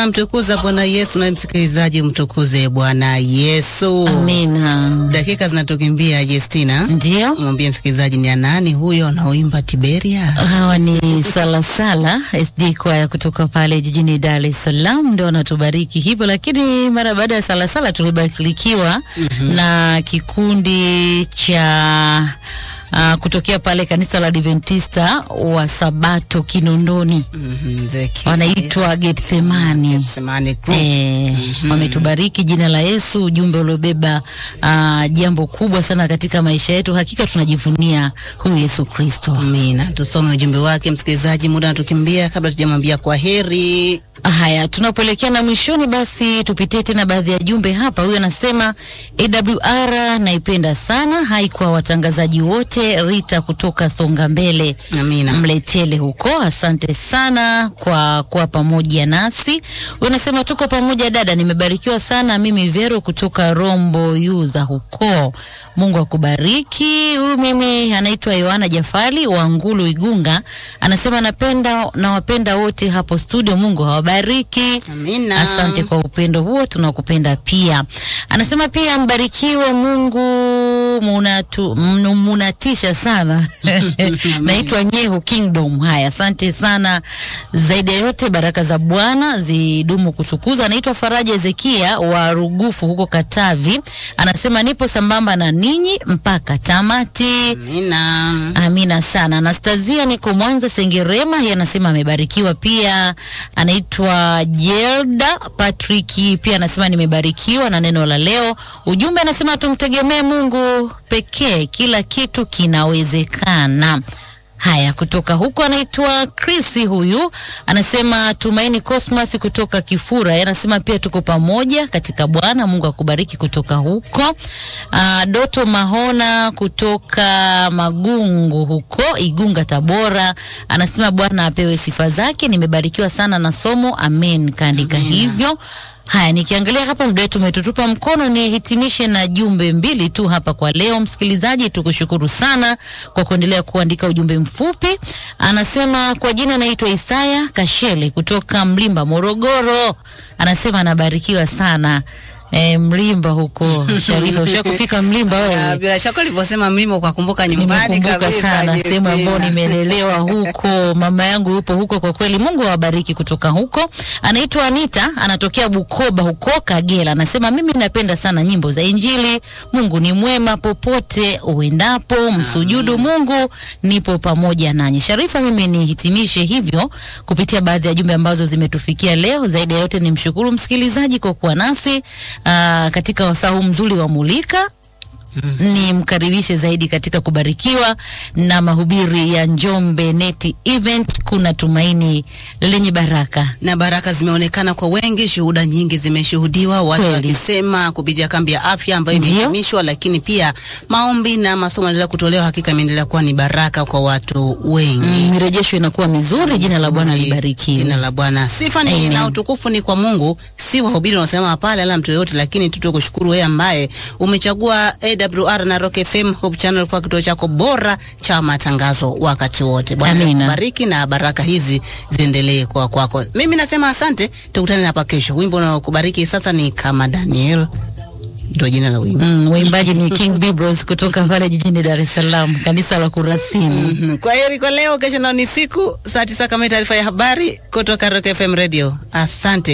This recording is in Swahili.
Mtukuza Bwana Yesu na msikilizaji, mtukuze Bwana Yesu. Amina. Dakika zinatukimbia Justina, Ndio, mwambie msikilizaji ni nani huyo anaoimba Tiberia? hawa ni Salasala SD kwaya kutoka pale jijini Dar es Salaam, ndio wanatubariki hivyo. Lakini mara baada ya Salasala tulibarikiwa na kikundi cha uh, kutokea pale kanisa la Adventista wa Sabato Kinondoni, Mhm, the King wanaitwa Gethsemane. Gethsemane Group. Eh, wametubariki jina la Yesu, ujumbe uliobeba ah, jambo kubwa sana katika maisha yetu. Hakika tunajivunia huyu Yesu Kristo. Amina. Tusome ujumbe wake msikilizaji, muda natukimbia. Kabla tujamwambia kwa heri, Haya, tunapoelekea na mwishoni, basi tupitie tena baadhi ya jumbe hapa. Huyu anasema AWR naipenda sana, hai kwa watangazaji wote. Rita kutoka Songa Mbele amina. Mletele huko, asante sana kwa kuwa pamoja nasi. Unasema tuko pamoja dada, nimebarikiwa sana mimi Vero kutoka Rombo Yuza huko. Mungu akubariki. Huyu mimi anaitwa Yohana Jafali wa Ngulu Igunga, anasema napenda nawapenda wote hapo studio, Mungu hawabariki. Amina. Asante kwa upendo huo, tunakupenda pia. Anasema pia mbarikiwe Mungu, munatu, mnu- munatisha sana. Naitwa Nyehu Kingdom. Haya, asante sana. Zaidi ya yote, baraka za Bwana zidumu kutukuzwa. Anaitwa Faraja Ezekia wa Rugufu huko Katavi, anasema nipo sambamba na ninyi mpaka tamati. Amina. Amina sana. Anastasia niko Mwanza Sengerema, yeye anasema amebarikiwa pia. Anaitwa Jelda Patrick, pia anasema nimebarikiwa na neno la leo. Ujumbe anasema tumtegemee Mungu pekee, kila kitu kinawezekana. Haya, kutoka huko anaitwa Chris, huyu anasema Tumaini Cosmas kutoka Kifura, yeye anasema pia tuko pamoja katika Bwana. Mungu akubariki kutoka huko. Uh, Doto Mahona kutoka Magungu huko Igunga, Tabora, anasema Bwana apewe sifa zake. Nimebarikiwa sana na somo, amen. Kaandika hivyo. Haya, nikiangalia hapa muda wetu umetutupa mkono, nihitimishe na jumbe mbili tu hapa kwa leo. Msikilizaji, tukushukuru sana kwa kuendelea kuandika ujumbe mfupi. Anasema kwa jina naitwa Isaya Kashele kutoka Mlimba, Morogoro. Anasema anabarikiwa sana e, Mlimba huko. Sharifa, ushakufika Mlimba Ah, wewe? Bila shaka ulivyosema mlima ukakumbuka nyumbani Nimekumbuka kabisa. sana sehemu ambayo Justina. nimelelewa huko, mama yangu yupo huko. Kwa kweli, Mungu awabariki kutoka huko. Anaitwa Anita, anatokea Bukoba huko Kagera. Anasema mimi napenda sana nyimbo za Injili. Mungu ni mwema popote uendapo, msujudu Mungu, nipo pamoja nanyi. Sharifa, mimi nihitimishe hivyo kupitia baadhi ya jumbe ambazo zimetufikia leo. Zaidi ya yote, nimshukuru msikilizaji kwa kuwa nasi aa, katika wasaa huu mzuri wa Mulika ni mkaribishe zaidi katika kubarikiwa na mahubiri ya Njombe Neti Event. Kuna tumaini lenye baraka. na baraka zimeonekana kwa wengi, shuhuda nyingi zimeshuhudiwa, watu Kweli. wakisema kupitia kambi ya afya ambayo Ndio. imehitimishwa, lakini pia maombi na masomo yanaendelea kutolewa. Hakika imeendelea kuwa ni baraka kwa watu wengi. Mm, mirejesho inakuwa mizuri. Jina la Bwana libarikiwe. Jina la Bwana sifa ni Amen. na utukufu ni kwa Mungu, si wahubiri wanaosema pale ala mtu yoyote, lakini tu tukushukuru wewe ambaye umechagua AWR na Rock FM Hope Channel kwa kituo chako bora cha matangazo wakati wote. Bwana Amina. akubariki na baraka hizi ziendelee kwa kwako. Mimi nasema asante, tukutane hapa kesho. Wimbo unaokubariki sasa ni kama Daniel, ndio jina la wimbo. Mm, waimbaji ni King Bibros kutoka pale jijini Dar es Salaam, kanisa la Kurasini. Mhm. Kwa heri kwa leo, kesho nao ni siku saa tisa kamili, taarifa ya habari kutoka Rock FM Radio. Asante.